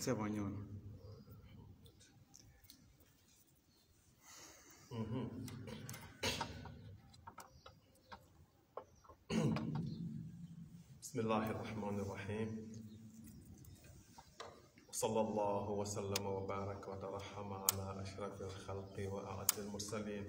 c'est bon ñëw na بسم الله الرحمن الرحيم وصلى الله وسلم وبارك وترحم على أشرف الخلق وأعز المرسلين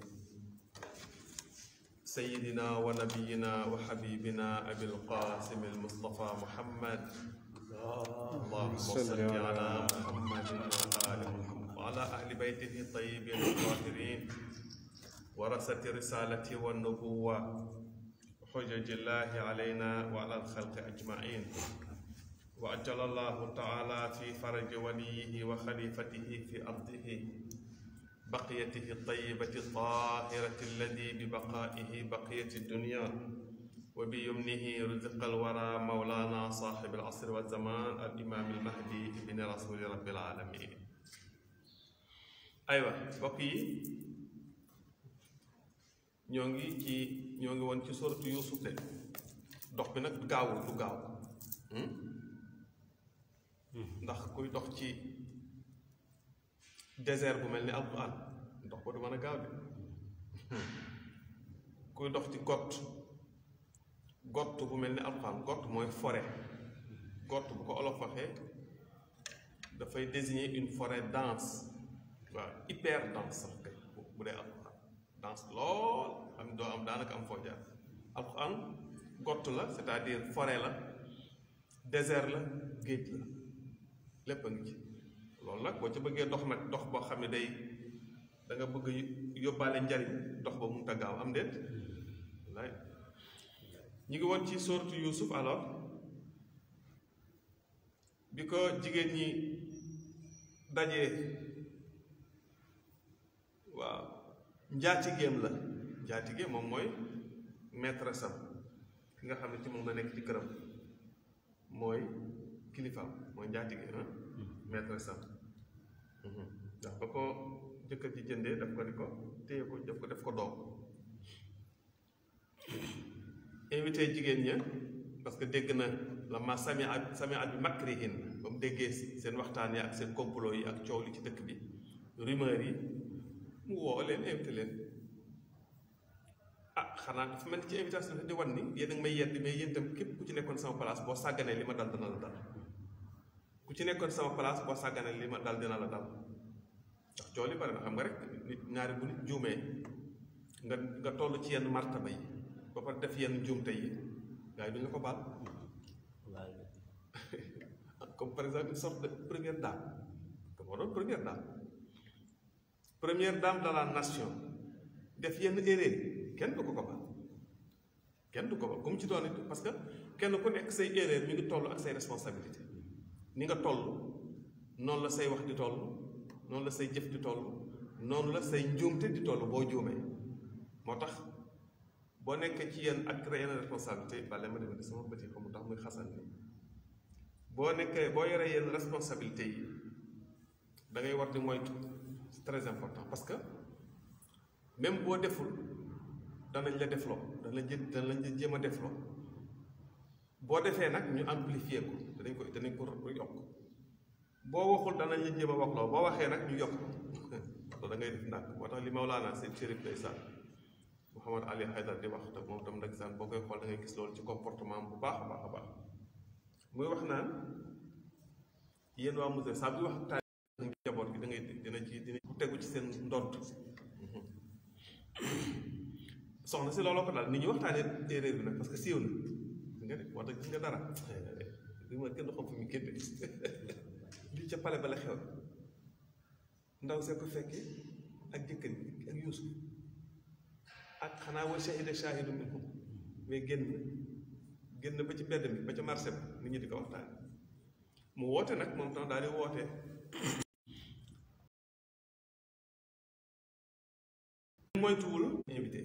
سيدنا ونبينا وحبيبنا أبي القاسم المصطفى محمد اللهم صل على محمد وآل محمد وعلى أهل بيته الطيبين الطاهرين ورثة الرسالة والنبوة حجج الله علينا وعلى الخلق أجمعين وأجل الله تعالى في فرج وليه وخليفته في أرضه بقيته الطيبة الطاهرة الذي ببقائه بقية الدنيا وبيمنه رزق الورى مولانا صاحب العصر والزمان الإمام المهدي بن رسول رب العالمين أيوة بقي ñoo ngi ci ñoo ngi woon ci soratu Yuusuf de dox bi nag gaawul du gaaw ndax kuy dox ci désert bu mel ni alquran dox ba du mën a gaaw de kuy dox ci gott gott bu mel ni alquran gott mooy forêt gott bu ko olof waxee dafay désigner une forêt dense waaw hyper dense sax kay bu dee alquran dense lool am doo am daanaka am foo jaar alquran gott la c'est-à-dire forêt la désert la géej la lépp a ngi ci loolu nag boo ca bëggee dox nag dox boo xam ne day da nga bëgg yóbbaale njariñ dox ba mun ta gaaw am déet wallaay ñu ngi woon ci sourate Yuusuf alors bi ko jigéen ñi dajee waaw njaatigéem la njaatigéem moom mooy maîtresse am ki nga xam ne ci moom la nekk ci këram mooy kilifaam mooy njaatige ah maîtresse am ndax ba ko jëkkër ji jëndee daf ko di ko téye ko def ko def ko doom invité jigéen ña parce que dégg na la ma sami at sami at bi makrihin ba mu déggee seen waxtaan yi ak seen complot yi ak coow li ci dëkk bi rumeur yi mu woo leen invité leen ah xanaa dafa mel ni ci invitation di wan ni yéen a ngi may yedd mais yéen itam képp ku ci nekkoon sama place boo sàgganee li ma dal dina la dal ku ci nekkoon sama place boo sàgganee li ma dal dina la dal ndax coow li bari na xam nga rek nit ñaari bu nit juumee nga nga toll ci yenn martaba yi ba pare def yenn juumte yi gars yi duñu la ko baal comme par exemple une sorte de première dame comme moo doon première dame première dame de la nation def yenn erreur kenn du ko ko baal kenn du ko baal comme ci doon it parce que kenn ku nekk say erreur mi ngi toll ak say responsabilité ni nga toll noonu la say wax di toll noonu la say jëf di toll noonu la say njuumte di toll boo juumee moo tax boo nekkee ci yenn ak yenn responsabilité bale ma demee sama bët yi xamu tax muy xasan ni boo nekkee boo yoree yenn responsabilité yi da ngay war di moytu c'est très important parce que même boo deful danañ la defloo danañ la danañ la jéem a defloo boo defee nag ñu amplifier ko danañ ko danañ ko yokk boo waxul danañ la jéem a waxloo boo waxee nag ñu yokk ko da ngay def ndànk moo tax li Mawlaana seen chérif ndeysaan Mouhamad Ali Haydar di wax te moom tam ndeysaan boo koy xool da ngay gis loolu ci comportement bu baax a baax a baax muy wax naan yéen waa musée saa bi wax taal njaboot gi da ngay dina ci dina tegu ci seen ndont soxna si looloo ko daal nit ñi waxtaanee erreur bi nag parce que siiw na nga ne wax dëgg gis nga dara li ma kenn xam fu mu génne lii ca pale ba la xew ndaw see ko fekkee ak jëkkër bi ak Yuusuf ak xanaa wa shahida shahidu minhum mais génn génn ba ci mbedd mi ba ca marché ba nit ñi di ko waxtaan mu woote nag moom tam daal di woote moytuwul invité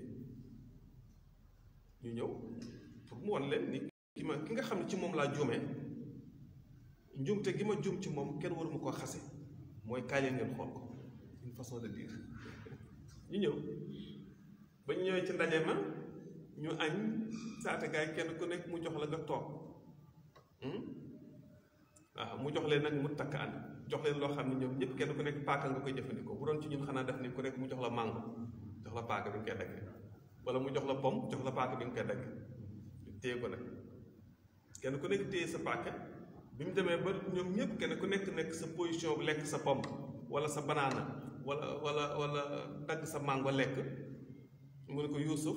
ñu ñëw pour mu won leen ni ki ma ki nga xam ne ci moom laa juumee njuumte gi ma juum ci moom kenn waruma koo xase mooy kaay leen ngeen xool ko une façon de dire ñu ñëw ba ñu ñëwee ci ndaje ma ñu añ saate gaay kenn ku nekk mu jox la nga toog waaw mu jox leen nag mu takk an jox leen loo xam ne ñoom ñëpp kenn ku nekk paaka nga koy jëfandikoo bu doon ci ñun xanaa def ni ku nekk mu jox la mango jox la paaka bi nga koy daggee wala mu jox la pom jox la paaka bi nga koy daggee téye ko nag kenn ku nekk téye sa paaka bi mu demee ba ñoom ñëpp kenn ku nekk nekk sa position bu lekk sa pom wala sa banaana wala wala wala dagg sa mango lekk mu ne ko Yuusuf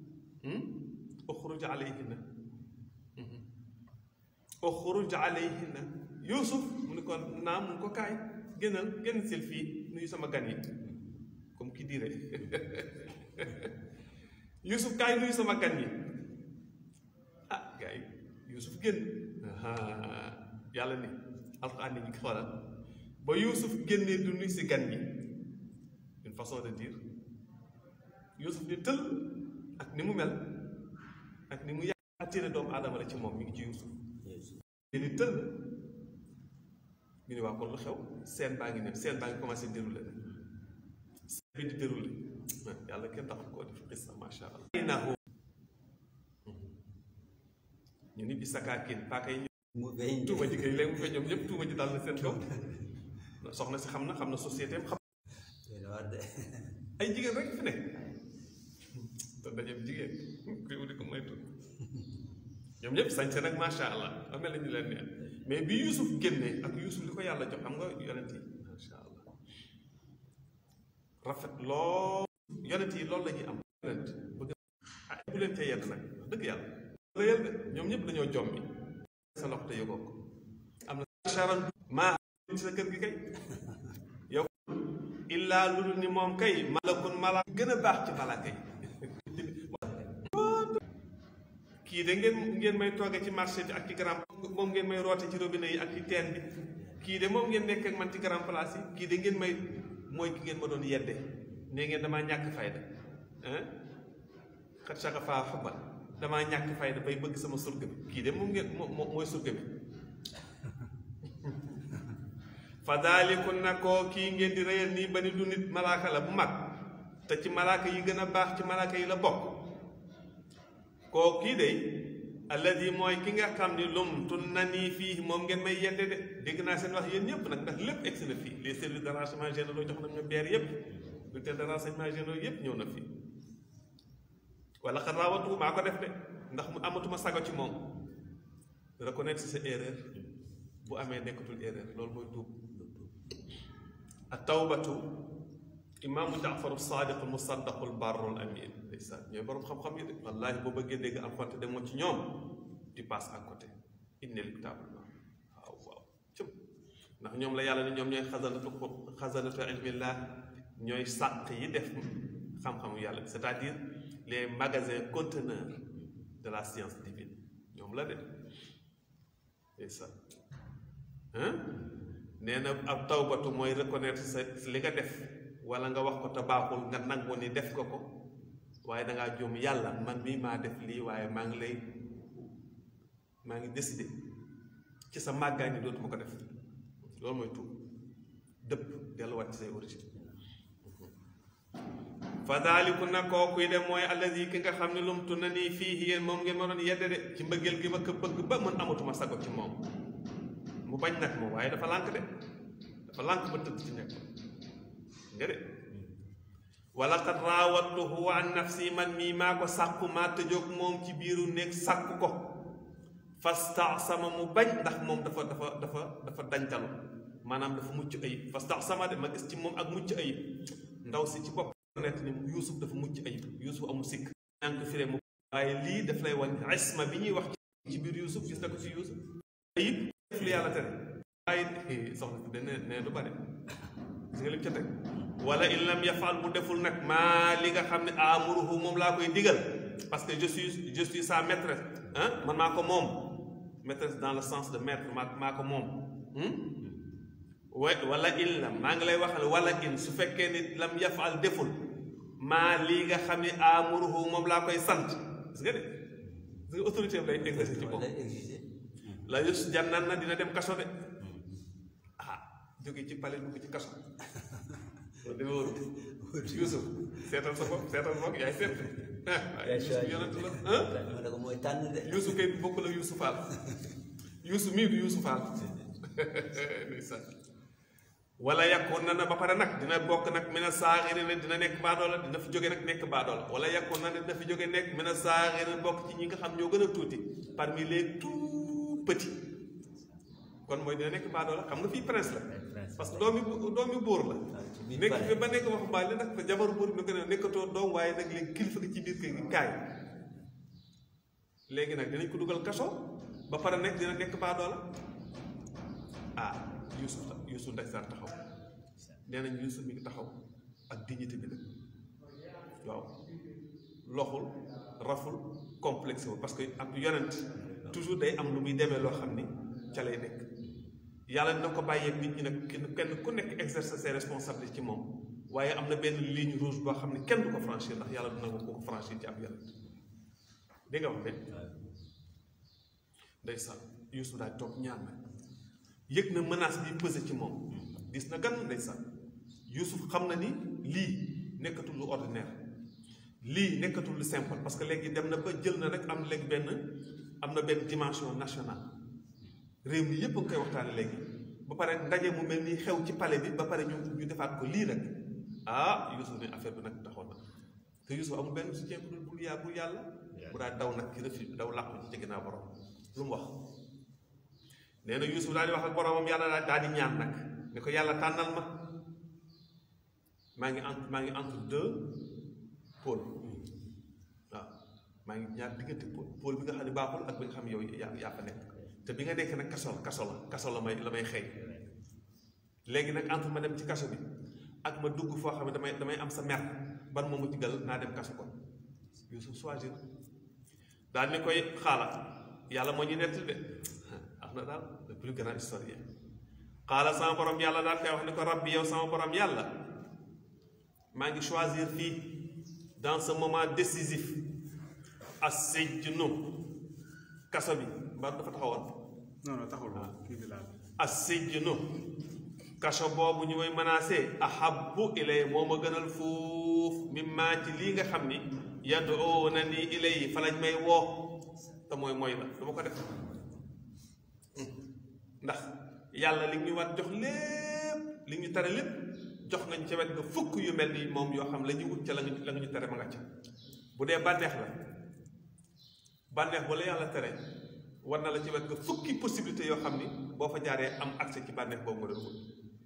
uxruj alayhinna uxruj alayhinna Yuusuf mu ne ko naam mu ne ko kaay génnal génn sil fii nuyu sama gan yi comme ki dirait Yuusuf kaay nuyu sama gan yi ah gars yi Yuusuf génn yàlla ni alxuraan ni ñu xoolal ba Yuusuf génnee du nuyu si gan yi une façon de dire Yuusuf di tël ak ni mu mel ak ni mu yàgg attiré doomu aadama la ci moom mi ngi ci Yuusuf ni tël ñu ne waa kon lu xew seen baa ngi ne seen baa ngi commencé déroulé nag seen bi di déroulé yàlla kenn tax koo def xis na macha allah nahu ñu ni bi sakaakin paaka yi mu feeñ tuuma ji kay léegi mu fe ñoom ñëpp tuuma ji dal na seen kaw soxna si xam na xam na société am xam ay jigéen rek fi ne te dajeeb jigéen kuy wuti ko moytu ñoom ñëpp sañse nag macha allah ba mel na ñu leen neen mais bi Yuusuf génnee ak Yuusuf li ko yàlla jox xam nga yonent yi macha allah rafet lool yonent yi loolu la ñuy am yonent bëgg ah bu leen tee yedd nag wax dëgg yàlla la yedd ñoom ñëpp dañoo jommi sa loxo te yëgoo ko am na charan maa ci sa kër gi kay yow illaa lu dul ni moom kay malakun mala gën a baax ci malaaka yi kii de ngeen ngeen may tooge ci marché bi ak ci grand moom ngeen may roote ci robinet yi ak ci teen bi kii de moom ngeen nekk ak man ci grand place yi kii de ngeen may mooy ki ngeen ma doon yedde ne ngeen damaa ñàkk fayda xat saka faa xubal damaa ñàkk fayda bay bëgg sama surga bi kii de moom ngeen moo mooy surga bi fa daalikun na koo kii ngeen di reyal nii ba ni du nit malaaka la bu mag te ci malaaka yi gën a baax ci malaaka yi la bokk koo kii de alladi mooy ki nga xam ni lum tun na nii fii moom ngeen may yedde de dégg naa seen wax yéen ñëpp nag ndax lépp egsi na fii les services de renseignement généraux jox nañ ma beer yëpp bulletin de renseignement généraux yëpp ñëw na fii wala xat raawatu maa ko def de ndax mu amatuma sago ci moom reconnaître sa erreur bu amee nekkatul erreur loolu mooy tuub ak tawbatu imaamu jaafaru saadiq musaddaqu lbarru l amin ndeysaan ñooy borom xam-xam yi de wallaahi boo bëggee dégg alxuraan te demoo ci ñoom tu passes à côté inéluctablement waaw waaw cëm ndax ñoom la yàlla ni ñoom ñooy xasanatu xasanatu ilmillah ñooy sàq yi def xam-xamu yàlla bi c'est-à-dire les magasins conteneurs de la science divine ñoom la de ndeysaan nee na ab tawbatu mooy reconnaître sa li nga def wala nga wax ko te baaxul nga nangu ni def ko ko waaye dangaa juum yàlla man mii maa def lii waaye maa ngi lay maa ngi décidé ci sa màggaay ni dootuma ko def loolu mooy tuub dëpp delluwaat ci say origine fa daaliku na kookuy de mooy allazi ki nga xam ne lumtu na nii fii yéen moom ngeen ma doon yedde de ci mbëggeel gi ma ko bëgg ba man amatuma sago ci moom mu bañ nag moom waaye dafa lànk de dafa lànk ba tëdd ci nekk nga de wala qad raawattuhu an nafsi man mii maa ko sàkku maa tëjoog moom ci biiru néeg sàkku ko fastaxsama mu bañ ndax moom dafa dafa dafa dafa dañtalu maanaam dafa mucc ayib fastaxsama de ma gis ci moom ak mucc ayib ndaw si ci bopp net ni yuusuf dafa mucc ayib yuusuf amul sikk ñaan ko firee mu waaye lii daf lay wan isma bi ñuy wax ci biir yuusuf gis na ko ci yuusuf ayib def lu yàlla tere waaye soxna si dane ne du bare gis nga lim ca teg wala in lam yafal bu deful nag maa li nga xam ne amuruhu moom laa koy digal parce que je suis je suis sa maîtresse ah man maa ko moom maîtresse dans le sens de maître maa maa ko moom wa wala in lam maa ngi lay waxal wala in su fekkee ni lam yafal deful maa lii nga xam ne amuruhu moom laa koy sant gis nga de gis nga autorité bi lay exercer ci moom la yus jannan na dina dem kaso de ah jóge ci palais dugg ci kaso loolu dama wóorut Yuusuf seetal sa bopp seetal sa bopp yaay seet waaye Yuusuf yonent la ma ne ko mooy tànn de Yuusuf kay bokk la Yuusuf Faal Yuusuf mii du Yuusuf Faal ndeysaan wala yàkkoon na na ba pare nag dina bokk nag mina saaxiri ne dina nekk baadoola dina fi jóge nag nekk baadoola wala yàkkoon na ne dina fi jóge nekk mina saaxiri bokk ci ñi nga xam ñoo gën a tuuti parmi les tout petits kon mooy dina nekk baadoola xam nga fii prince la parce que doomi doomi buur la nekk fi ba nekk waxu mbaali nag fa jabaru buur bi nga ne nekkatoo doom waaye nag léegi kilifa gi ci biir kër gi kaay léegi nag dinañ ko dugal kaso ba pare nekk dina nekk baadoola ah Yuusuf Yuusuf ndeysaan taxaw nee nañ Yuusuf mi ngi taxaw ak dignité bi nag waaw loxul raful complexe wu parce que ak yonent toujours day am lu muy demee loo xam ni ca lay nekk yàlla dina ko bàyyee nit ñi nag kenn ku nekk exercer ses responsabilités ci moom waaye am na benn ligne rouge boo xam ne kenn du ko franchir ndax yàlla dina ko ko franchir ci ab yonent dégg nga wax de ndeysaan Yuusuf daal toog ñaan nag yëg na menace bi pesé ci moom gis na gan ndeysaan Yuusuf xam na ni lii nekkatul lu ordinaire lii nekkatul lu simple parce que léegi dem na ba jël na rek am léegi benn am na benn dimension nationale réew mi yépp a ngi koy waxtaane léegi ba pare ndaje mu mel ni xew ci palais bi ba pare ñu ñu defaat ko lii rek ah Yuusuf ne affaire bi nag taxoon na te Yuusuf amul benn soutien bu dul bul yaa bul yàlla bu daa daw nag ci refuge daw làqu ci ci ginnaaw borom lu mu wax nee na Yuusuf daal di wax ak boromam yàlla daal di ñaan nag ne ko yàlla tànnal ma maa ngi entre maa ngi entre deux pôle waaw maa ngi ñaar diggante pôle pôle bi nga xam ne baaxul ak bi nga xam ne yow yaa yaa fa nekk te bi nga nekk nag kaso la kaso la kaso la may la may xëy léegi nag entre ma dem ci kaso bi ak ma dugg foo xam ne damay damay am sa mer ban moomu ci gal naa dem kaso kon Yuusuf choisir daal ni koy xaala yàlla moo ñu nettali de am na daal le plus grand historien xaala sama borom yàlla daal koy wax ni ko rabbi yow sama borom yàlla maa ngi choisir fii dans ce moment décisif as-sijnu kaso bi mbaa dafa taxawoon non non taxul kii bi laal as-sijnu kaso boobu ñu may menacé ahabbu ilay moo ma gënal fuuf mimma ci lii nga xam ni yad'una ni ilay fa lañ may woo te mooy mooy la dama ko def ndax yàlla li ñu war jox lépp li ñu tere lépp jox nañ ca wet nga fukk yu mel ni moom yoo xam la ñu wut ca la nga la nga ñu tere ma nga ca bu dee bànneex la bànneex ba la yàlla tere war na la ci wet nga fukki possibilité yoo xam ni boo fa jaaree am accès ci bànneex boobu nga doon wut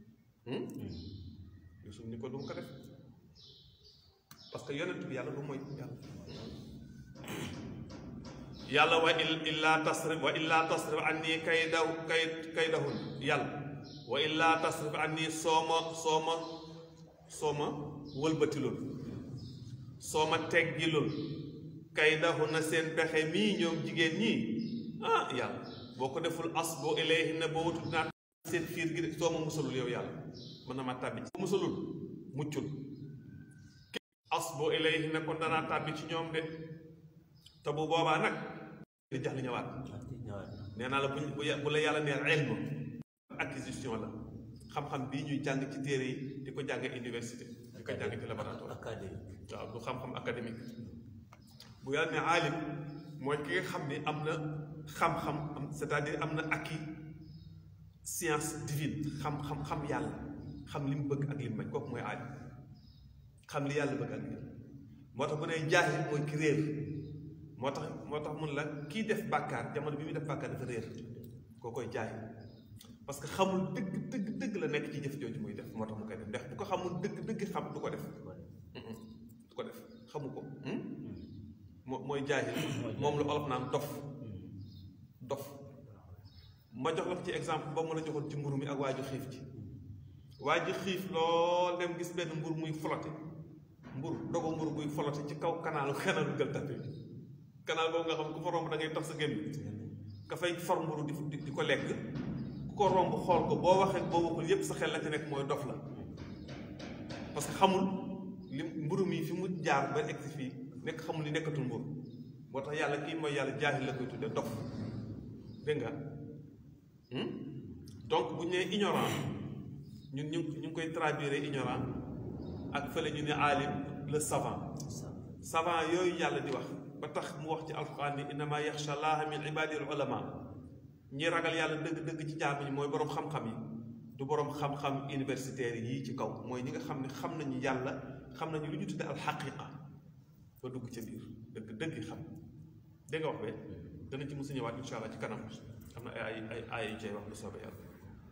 Yuusuf ni ko du ko def parce que yonent bi yàlla du mooy yàlla yàlla wa illaa tasrif wa illaa tasrif anni kaydaw kay kaydahun yàlla wa illaa tasrif anni sooma sooma sooma wëlbatilul sooma teggilul kaydahun seen pexe mii ñoom jigéen ñii ah yàlla boo ko deful as boo ilayhinna boo wutul naa seen fiir gi de sooma musalul yow yàlla mën na ma tàbbi ci musalul muccul as boo ilayhinna kon danaa tàbbi ci ñoom de te bu boobaa nag di jax li ñëwaat nee naa la bu bu la yàlla nee ilm acquisition la xam-xam bii ñuy jàng ci téere yi di ko jàng université di ko jàng ci laboratoire waaw du xam-xam académique bu yàlla ne aalim mooy ki nga xam ne am na xam-xam am c'est-à-dire am na acquis science divine xam-xam xam yàlla xam li mu bëgg ak li mu bañ kooku mooy aalim xam li yàlla bëgg ak li moo tax bu ne jaahil mooy ki réer moo tax moo tax mun la kii def bàkkaar jamono bi muy def bàkkaar dafa réer koo koy jaay parce que xamul dëgg dëgg dëgg la nekk ci jëf jooju muy def moo tax mu koy def ndax bu ko xamul dëgg dëgg xam du ko def du ko def xamu ko moo mooy jaahil moom la olof naan dof dof ma jox la ko ci exemple ba mu la joxoon ci mburu mi ak waa ji xiif ci waa ji xiif lool dem gis benn mburu muy flotte mburu dogo mburu muy flotte ci kaw kanaalu kanaalu Gueule Tapée bi kanaal boobu nga xam ku fa romb da ngay tax sa génn ka fay for mburu di di ko lekk ku ko romb xool ko boo waxee boo waxul yépp sa xel la ci nekk mooy dof la parce que xamul li mburu mi fi mu jaar ba egg si fii nekk xamul li nekkatul mburu moo tax yàlla kii mooy yàlla jaahil la koy tudde dof dégg nga donc bu ñu nee ignorant ñun ñu ñu ngi koy traduire ignorant ak fële ñu ne alim le savant savant yooyu yàlla di wax ba tax mu wax ci alquran ni innama yaxsha llaha min ibadi al ulama ñi ragal yàlla dëgg-dëgg ci jaam ñi mooy boroom xam-xam yi du boroom xam-xam universitaire yii ci kaw mooy ñi nga xam ne xam nañu yàlla xam nañu lu ñu tudde alxaqiqa ba dugg ca biir dëgg dëgg xam dégg nga wax be dana ci musu ñëwaat insha allah ci kanam am na ay ay ay yu cay wax lu soobee yàlla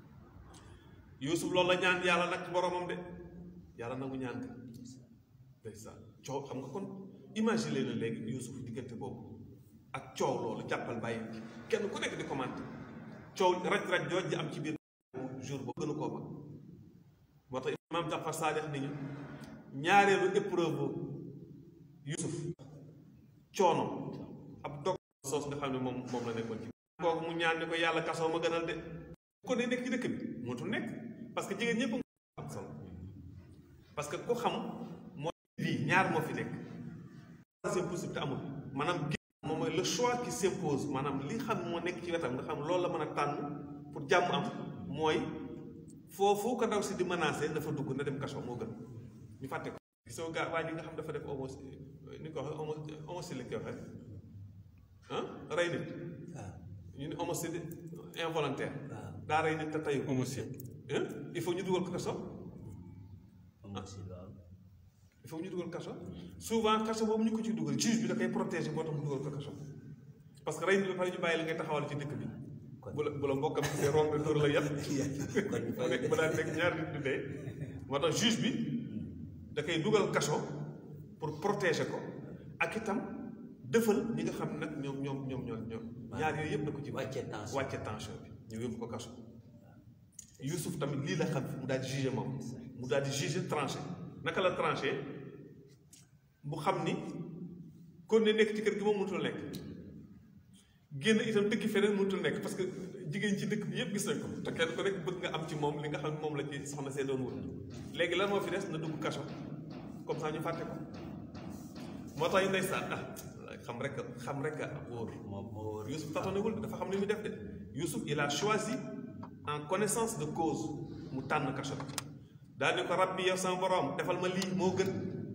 Yuusuf loolu la ñaan yàlla nag ci boromam de yàlla nangu ñaan ka ndeysaan coow xam nga kon imagine na léegi Yuusuf diggante boobu ak coow loolu jàppal bàyyi kenn ku nekk di commenté coow raj-raj jooj ji am ci biir jour boobu gënu koo mag moo tax imaam Jafar Saadix ni ñu ñaareelu épreuve Yuusuf coono ab dog soos nga xam ne moom moom la nekkoon ci kooku mu ñaan ni ko yàlla kasoo ma gënal de ko ne nekk ci dëkk bi mootul nekk parce que jigéen ñëpp am solo parce que ku xam mooy lii ñaar moo fi nekk troisième possibilité amul maanaam moom mooy le choix qui s'impose maanaam li xam moo nekk ci wetam nga xam loolu la mën a tànn pour jàmm am mooy foofu ko ndaw si di menacé dafa dugg na dem kaso moo gën ñu fàtte ko gisoo gaa waa ji nga xam dafa def homo ni ko waxee homo homicide lañ koy waxee ah rey nit ñu ne homicide involontaire daa rey nit te tayu homicide il faut ñu dugal ko kaso homicide waaw il faut ñu dugal kaso souvent kaso boobu ñu ko ci dugal juge bi da koy protéger moo tax mu dugal ko kaso parce que rey nit ba pare ñu bàyyi la ngay taxawal ci dëkk bi bu la bu la mbokkam gisee romb dóor la yat mu nekk ba daan nekk ñaar nit du dee moo tax juge bi da koy dugal kaso pour protéger ko ak itam dëfal ñi nga xam nag ñoom ñoom ñoom ñoom ñoom ñaar yooyu yëpp da ko ci wàcce tension wàcce tension bi ñu yóbbu ko kaso Youssouf tamit lii la xam mu daal di jugé moom mu daal di jugé tranché naka la tranché mu xam ni kon ne nekk ci kër gi moom mënutul nekk génn itam dëkk feneen mënutul nekk parce que jigéen ci dëkk bi yëpp gis nañ ko te kenn ku nekk bëgg nga am ci moom li nga xam ne moom la ci soxna see doon wut léegi lan moo fi des na dugg kaso comme ça ñu fàtte ko moo tax ñu ndeysaan ah xam rek xam rek a wóor moom moo wóor Youssouf taxonewul dafa xam li muy def de Youssouf il a choisi en connaissance de cause mu tànn kaso bi daal ni ko rabbi yow sama borom defal ma lii moo gën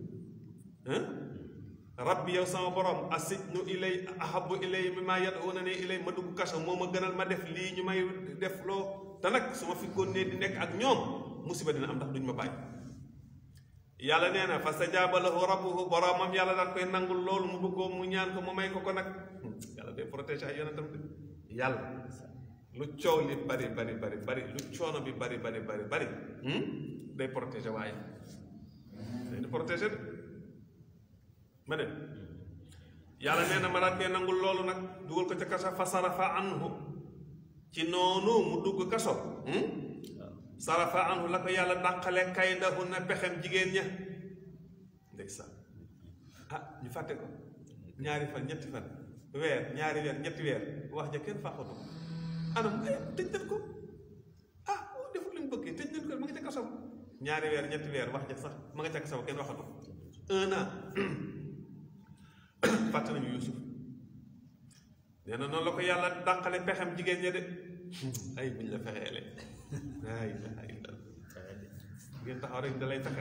rabbi yow sama borom asijnu ilay ahabu ilay mi maa yad'una ne ilay ma dugg kaso moo ma gënal ma def lii ñu may def loo te nag su ma fi continuer di nekk ak ñoom musiba dina am ndax duñ ma bàyyi yàlla nee na fastajaaba lahu rabbuhu boromam yàlla daan koy nangul loolu mu bëggoo mu ñaan ko mu may ko ko nag yàlla day protéger ay yonentam de yàlla lu coow li bari bari bari bari lu coono bi bari bari bari bari day protéger waaye day di protéger de ma ne yàlla nee na ma daan koy nangul loolu nag dugal ko ca kaso fa sarafa anhu ci noonu mu dugg kaso sarafa anhu la ko yàlla dàqale kaydahu na pexem jigéen ña ndeysaan ah ñu fàtte ko ñaari fan ñetti fan weer ñaari weer ñetti weer wax ja kenn fàqatu ko anam ay tëj nañ ko ah deful li mu bëggee tëj nañ ko ma nga ca kaso ñaari weer ñetti weer wax ja sax ma nga ca kaso kenn waxatu ko un an fàtte nañu Yuusuf nee na noonu la ko yàlla dàqale pexem jigéen ña de ay buñ la fexeele laa ilaha illallah ngeen taxaw rek da lay fexe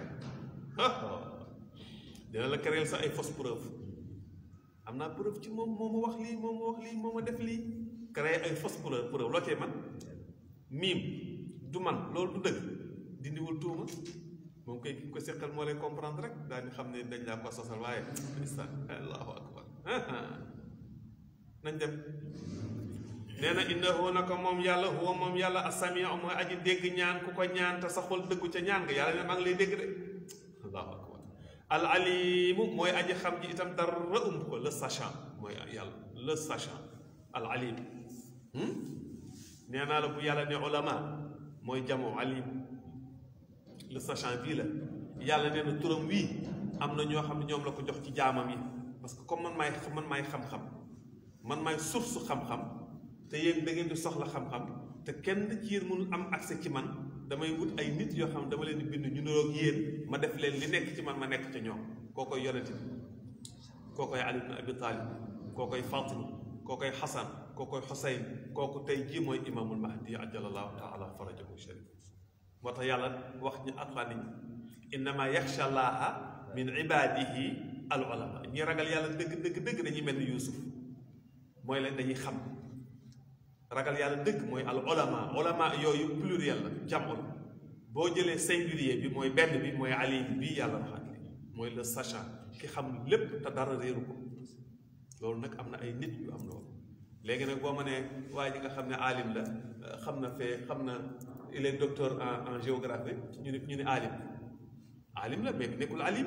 dina la créer sa ay fausse preuve am naa preuve ci moom moo ma wax lii moo ma wax lii moo ma def lii créer ay fausse preuve preuve loo cee man miim du man loolu du dëgg dindiwul tuuma moom koy ki ko seqal moo lay comprendre rek daal di xam ne dañ laa ko sosal waaye ndeysaan allahu akbar nañ dem nee na innahu naka moom yàlla huwa moom yàlla asamiu mooy aji dégg ñaan ku ko ñaan te saxul dëggu ca ñaan nga yàlla ne maa ngi lay dégg de allahu akbar al alimu mooy aji xam ji itam dara umb ko le sachant mooy yàlla le sachant al alim nee naa la bu yàlla ne ulama mooy jamo alim le sachant bii la yàlla nee na turam wii am na ñoo xam ne ñoom la ko jox ci jaamam yi parce que comme man maay man maay xam-xam man maay source xam-xam te yéen da ngeen di soxla xam-xam te kenn ci yéen mënul am accès ci man damay wut ay nit yoo xam dama leen di bind ñu niroog yéen ma def leen li nekk ci man ma nekk ca ñoom koo koy yonent bi koo koy Ali ibn Abi Talib koo koy Fatima koo koy Xasan koo koy Xusayn kooku tey jii mooy imaamul mahdi ajalallahu taala farajahu sharif moo tax yàlla wax ñu alxuraan nit ñi innama yaxsha llaha min ibadihi al ulama ñi ragal yàlla dëgg dëgg dëgg dañuy mel ni Yuusuf mooy leen dañuy xam ragal yàlla dëgg mooy al olama olama yooyu pluriel la jamul boo jëlee singulier bi mooy benn bi mooy alim bii yàlla waxaat li mooy le sachant ki xam lépp te dara réeru ko loolu nag am na ay nit yu am loolu léegi nag boo ma nee waaye ji nga xam ne alim la xam na fee xam na il est docteur en en géographie ñu ne ñu ne alim alim la mais nekkul alim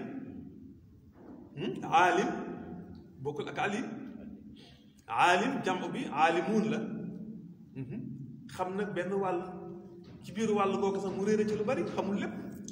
alim bokkul ak alim alim jàmm bi alimuun la xam nag benn wàll ci biir wàll googu sax mu réere ci lu bari xamul lépp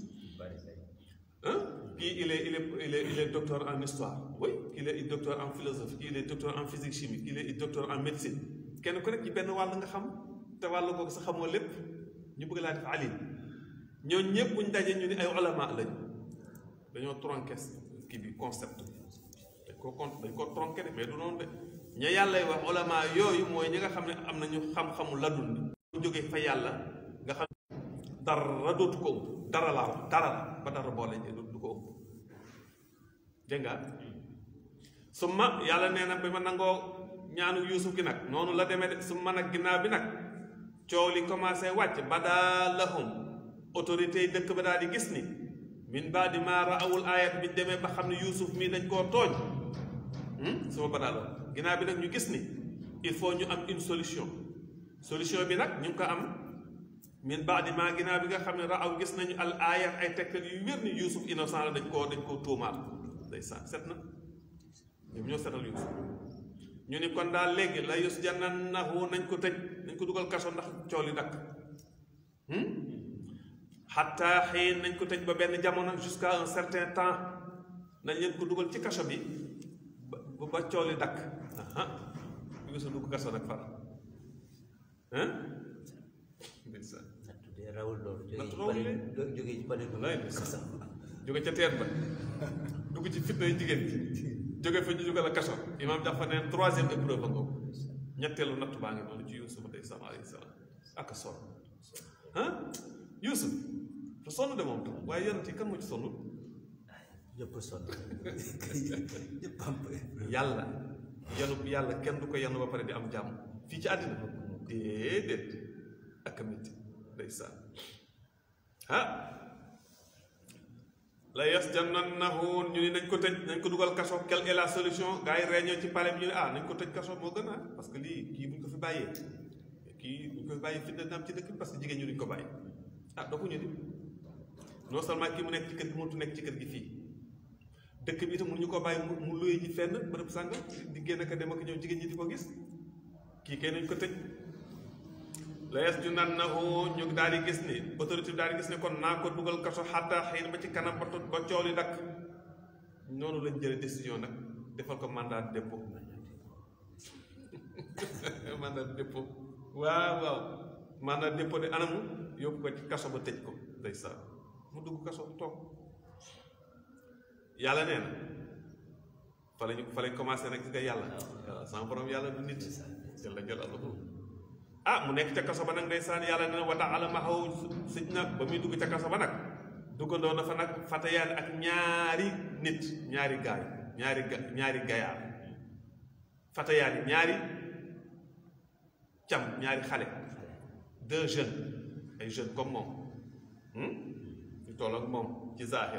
kii il est il est il est il est docteur en histoire oui il est docteur en philosophie il est docteur en physique chimie il est docteur en médecine kenn ku nekk ci benn wàll nga xam te wàll googu sax xamoo lépp ñu bëgg laa def alim ñooñu ñëpp buñ dajee ñu ni ay ulama lañ dañoo tronqué kii bi concept bi dañ koo con dañ koo tronqué de mais du noonu de ña yàllay wax ulama yooyu mooy ñi nga xam ne am nañu xam-xamu ladun bu jógee fa yàlla nga xam dara dootu ko ëmb dara laa wax dara ba dara boole du ko ëmb dégg nga su ma yàlla nee na bi ma nangoo ñaanu yuusuf gi nag noonu la demee de su ma nag ginnaaw bi nag coow li commencé wàcc badaa lahum autorité yi dëkk ba daal di gis ni min baadi maa raawul ayat bi demee ba xam ne yuusuf mii dañ koo tooñ suma badaa la ginnaaw bi nag ñu gis ni il faut ñu am une solution solution bi nag ñu ngi ko am min baadi maa ginnaaw bi nga xam ne raaw gis nañu al ayat ay tegtal yu wér ni yuusuf innocent la dañ koo dañ koo tuumaal day sa set na ñoom ñoo setal yuusuf ñu ni kon daal léegi la yus jannanahu nañ ko tëj nañ ko dugal kaso ndax coow li dakk xatta xiin nañ ko tëj ba benn jamono jusqu'à un certain temps nañ leen ko dugal ci kaso bi ba ba coow li dakk aha yuusuf dugg kaso nag far hein ndeysaan tuddee rawul loolu Natt jógee rawul ci leen. pale jógee ci pale wallaay ndeysaan jóge ca teen ba dugg ci fitna yi jigéen ji jóge fa ñu jóge la kaso imaam dafa neen troisième épreuve ba ngoogu ñetteelu natt baa ngi noonu ci Yuusuf ndeysaan alayhi salaam ak a sonn ah Yuusuf te sonn de moom tam waaye yonent yi kan moo ci sonn ñëpp sonn ñëpp am yàlla yanu yàlla kenn du ko yanu ba pare di am jàmm fii ci àddina déedéet ak a métti ndeysaan ah la yasjanannahu ñu ni nañ ko tëj nañ ko dugal kaso quelle est la solution gars yi réunion ci palais bi ñu ne ah nañ ko tëj kaso moo gën a parce que lii kii buñ ko fi bàyyee kii buñ ko fi bàyyee fitna dina am ci dëkk bi parce que jigéen ñu duñ ko bàyyi ah doxuñu ni non seulement kii mu nekk ci kër gi mënut nekk ci kër gi fii dëkk bi itam mënuñu ko bàyyi mu mu luye ji fenn bërëb sàngam di génn ak a dem ak ñëw jigéen ñi di ko gis kii kay nañ ko tëj la yasjunannahu ñu daal di gis ni autorité bi daal di gis ni kon naa ko dugal kaso xatta xëy ba ci kanam ba tot ba coow li dakk noonu lañ jële décision nag defal ko mandat de dépôt mandat de dépôt waaw waaw mandat de dépôt de anamu yóbbu ko ci kaso ba tëj ko ndeysaan mu dugg kaso toog yàlla nee na fa lañu fa lañ commencé nag gis nga yàlla waaw sama borom yàlla du nit jalla jalaaluhu ah mu nekk ca kaso ba nag ndeysaan yàlla nee na wa taala ma xaw sëj na ba muy dugg ca kaso ba nag duggandoo na fa nag fatayaan ak ñaari nit ñaari gaay ñaari ga ñaari gayaar fatayaan yi ñaari cam ñaari xale deux jeunes ay jeunes comme moom ñu toll ak moom ci zahir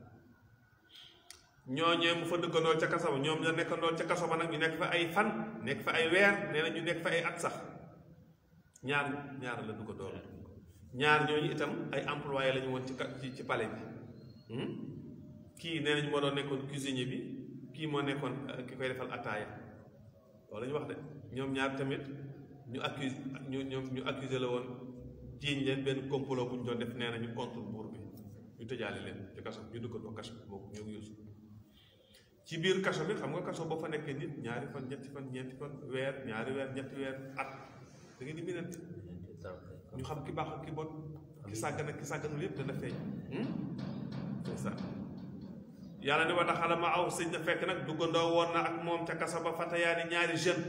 ñooñee mu fa dëggandoo ca kaso ba ñoom ña nekkandoo ca kaso ba nag ñu nekk fa ay fan nekk fa ay weer nee na ñu nekk fa ay at sax ñaar ñaar la dëggandoo ñaar ñooñu itam ay employé la ñu woon ci ka- ci ci palais bi kii nee nañu moo doon nekkoon cuisinier bi kii moo nekkoon euh, ki koy defal ataaya loolu la ñu wax de ñoom ñaar tamit ñu accuse ñu ñoom ñu accusé la woon jiiñ leen benn complot bu ñu doon def nee nañu contre buur bi ñu tëjaale leen ci kaso ñu dëggandoo kaso boobu ñoo ngi yuusu ci biir kaso bi xam nga kaso boo fa nekkee nit ñaari fan ñetti fan ñeenti fan weer ñaari weer ñetti weer at da ngeen di minante ñu xam ki baax ak ki bon ki sàggan ak ki sàgganul yépp dana feeñ c'est ça yàlla ni wa daxala ma aw sëñ na fekk nag duggandoo woon na ak moom ca kaso ba fatayaani ñaari jeune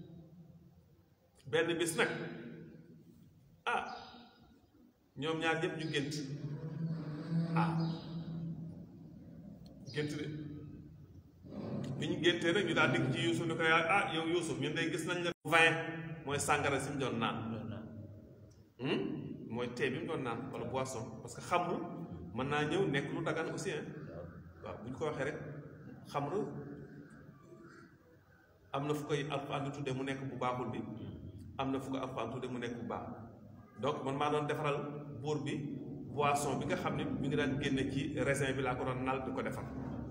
benn bis nag ah ñoom ñaar ñëpp ñu gént ah gént de bi ñu géntee nag ñu daal dikk ci Yuusuf ni ko yaa ah yow Yuusuf ñun day gis nañ la vingt mooy sàngara si mu doon naan loolu la Hmm? mooy tee bi mu doon naan wala boisson parce que xamru mën naa ñëw nekk lu dagan aussi hein waaw bu ñu ko waxee rek xamru am na fu koy alxuraan di tudde mu nekk bu baaxul bi am na fu ko alxuraan tudde mu nekk bu baax donc man maa doon defaral buur bi boisson bi nga xam ne mi ngi daan génne ci raisin bi laa ko doon nal di ko defar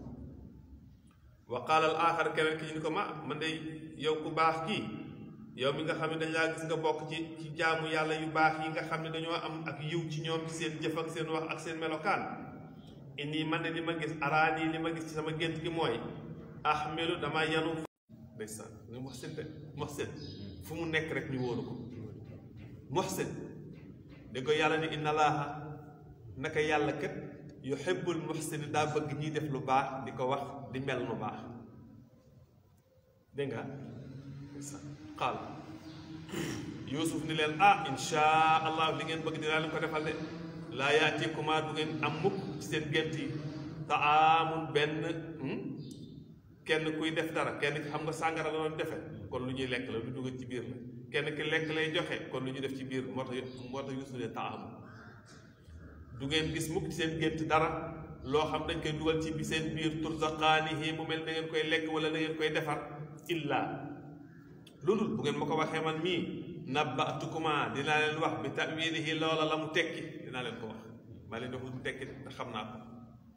wa qaala al aaxar keneen ki ñu ni ko ma man de yow ku baax kii yow mi nga xam ne dañ laa gis nga bokk ci ci jaamu yàlla yu baax yi nga xam ne dañoo am ak yiw ci ñoom ci seen jëf ak seen wax ak seen melokaan inni man de li ma gis araani li ma gis ci sama gént gi mooy ahmelu dama yanu ndeysaan nga Muhsin de Muhsin fu mu nekk rek ñu wóolu ko Muhsin da ko yàlla ni inna laaha naka yàlla kat yuhibbul muhsini daa bëgg ñiy def lu baax di ko wax di mel lu baax dégg nga qaal yuusuf ni leen ah insha allah li ngeen bëgg dinaa leen ko defal de laa yaatikumaa du ngeen am mukk ci seen gént yi taamun benn kenn kuy def dara kenn ki xam nga sàngara la doon defe kon lu ñuy lekk la lu dugg ci biir la kenn ki lekk lay joxe kon lu ñuy def ci biir moo tax moo tax yuusuf ne taamun du ngeen gis mukk ci seen gént dara loo xam dañ koy dugal ci bi seen biir turzaqaanihi mu mel da ngeen koy lekk wala da ngeen koy defar illa loolu bu ngeen ma ko waxee man mii nabbatukuma dinaa leen wax bi ta'wilihi loola la mu tekki dinaa leen ko wax maa leen di wax mu tekki te xam naa ko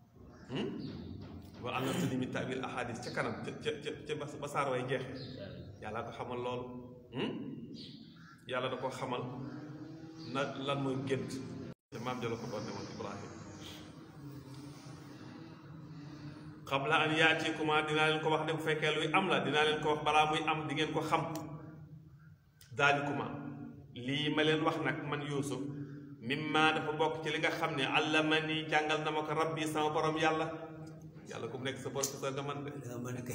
wa allamtani min ta'wil ahadis ca kanam ca ca ca ba saar way jeexe yàlla ko xamal loolu yàlla da ko xamal na lan mooy gént te maam jalo ko doon ne woon Ibrahim qabla an yaatikuma dinaa leen ko wax de bu fekkee luy am la dinaa leen ko wax balaa muy am di ngeen ko xam daalikuma lii ma leen wax nag man yuusuf mimma dafa bokk ci li nga xam ne allamani jàngal na ma ko rabbi sama borom yàlla yàlla ku mu nekk sa professeur nga man de nga mën a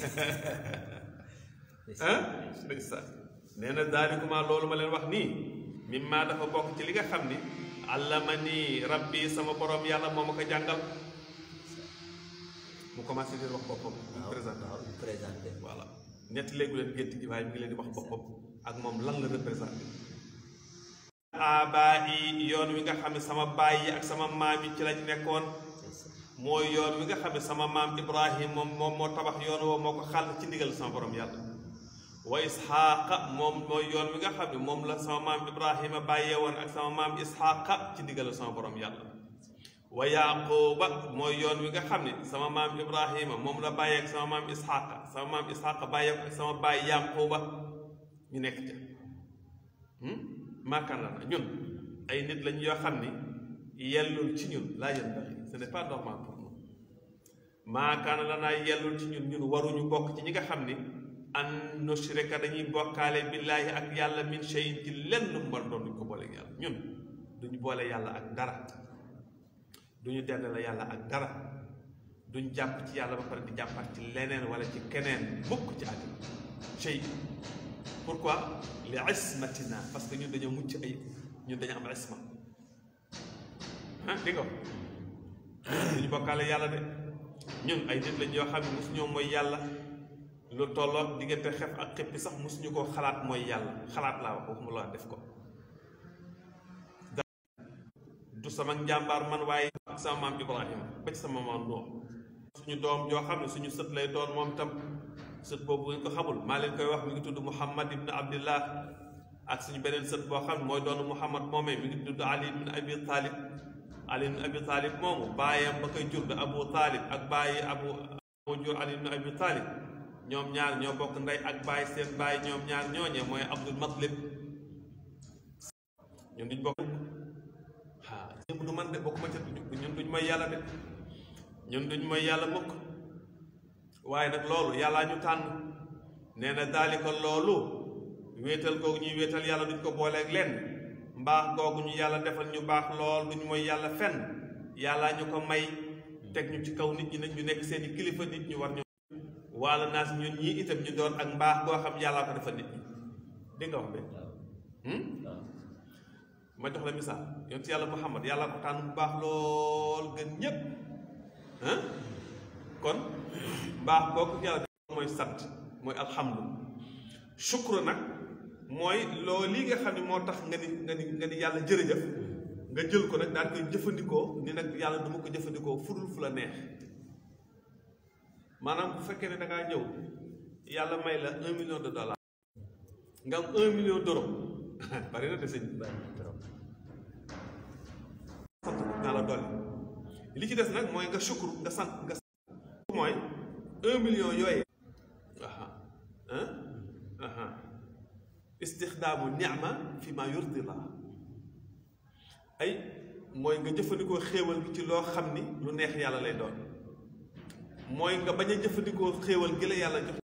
ah ndeysaan nee na daalikuma loolu ma leen wax nii mimma dafa bokk ci li nga xam ni allamani rabbi sama borom yàlla moo ma ko jàngal mu commencé di wax boppam mu présenté waaw présenté voilà ñett léegi leen gént gi waaye mi ngi leen di wax boppam ak moom lan la représenté abaa yi yoon wi nga xam ne sama baay yi ak sama maam yi ci lañ nekkoon mooy yoon wi nga xam ne sama maam ibrahim moom moom moo tabax yoon woo moo ko xàll ci ndigal sama borom yàlla wa isxaaqa moom mooy yoon wi nga xam ne moom la sama maam ibrahima bàyyee woon ak sama maam isxaaqa ci ndigal sama borom yàlla wa yaquba mooy yoon wi nga xam ne sama maam ibrahima moom la bàyyee ak sama maam isxaaqa sama maam isxaaqa bàyyee ak sama baay yaquba ñu nekk ca maakaan la na ñun ay nit lañ yoo xam ni yellul ci ñun laa yanbaghi ce n'est pas normal pour nous maakaan la naa yellul ci ñun ñun waruñu bokk ci ñi nga xam ni an nushrika dañuy bokkaale billaahi ak yàlla min shay'in ci lenn lu mu doon duñ ko boole ak yàlla ñun duñu boole yàlla ak dara duñu dend la yàlla ak dara duñ jàpp ci yàlla ba pare di jàppaat ci leneen wala ci keneen mukk ci àddina shay pourquoi li ismatina parce que ñun dañoo mucc ay ñun dañu am isma ah di nga duñu bokkaale yàlla de ñun ay nit lañ yoo xam ne mosu ñoo mooy yàlla lu tolloog diggante xef ak xippi sax mosuñu koo xalaat mooy yàlla xalaat laa wax waxuma laa def ko du sama njàmbaar man waaye ak sama maam ibrahima ba ci sama maam Nuux suñu doom joo xam ne suñu sët lay doon moom tam sët boobu ngeen ko xamul maa leen koy wax mi ngi tudd muhammad ibn abdillah ak suñu beneen sët boo xam ne mooy doon muhammad moomee mi ngi tudd ali ibn abi talib ali ibn abi talib moomu baayam ba koy jur da abu talib ak bàyyi abu moo jur ali ibn abi talib ñoom ñaar ñoo bokk ndey ak bàyyi seen bàyyi ñoom ñaar ñooñee mooy abdul matlib ñun duñ bokk ah ñëpp du man de bokkuma ca ñun duñ mooy yàlla de ñun duñ mooy yàlla mukk waaye nag loolu yàllaa ñu tànn nee na daali ko loolu wéetal googu ñuy wéetal yàlla duñ ko booleeg lenn mbaax googu ñu yàlla defal ñu baax lool duñ mooy yàlla fenn yàllaa ñu ko may teg ñu ci kaw nit ñi nag ñu nekk seeni kilifa nit ñu war ñu wala naas ñun ñii itam ñu doon ak mbaax goo xam yàllaa ko defal nit ñi dégg nga wax be ma jox la misaal yonent yàlla muhammad yàlla ko tànn bu baax lool gën ñépp ah kon mbaax boo ko yàlla def mooy sant mooy alhamdu shukru nag mooy loo lii nga xam ne moo tax nga ni nga ni nga ni yàlla jërëjëf nga jël ko nag daal koy jëfandikoo ni nag yàlla duma ko jëfandikoo fudul fu la neex maanaam bu fekkee ne da ngaa ñëw yàlla may la un million de dollars nga am un million d'euros bari na de sëñ bi bari na trop sant naa la dolli li ci des nag mooy nga sukkur nga sant nga sant mooy un million yooyee aha ah aha istixdaamu ni'ma fi ma yurdi la ay mooy nga jëfandikoo xéewal gi ci loo xam ni lu neex yàlla lay doon mooy nga bañ a jëfandikoo xéewal gi la yàlla jox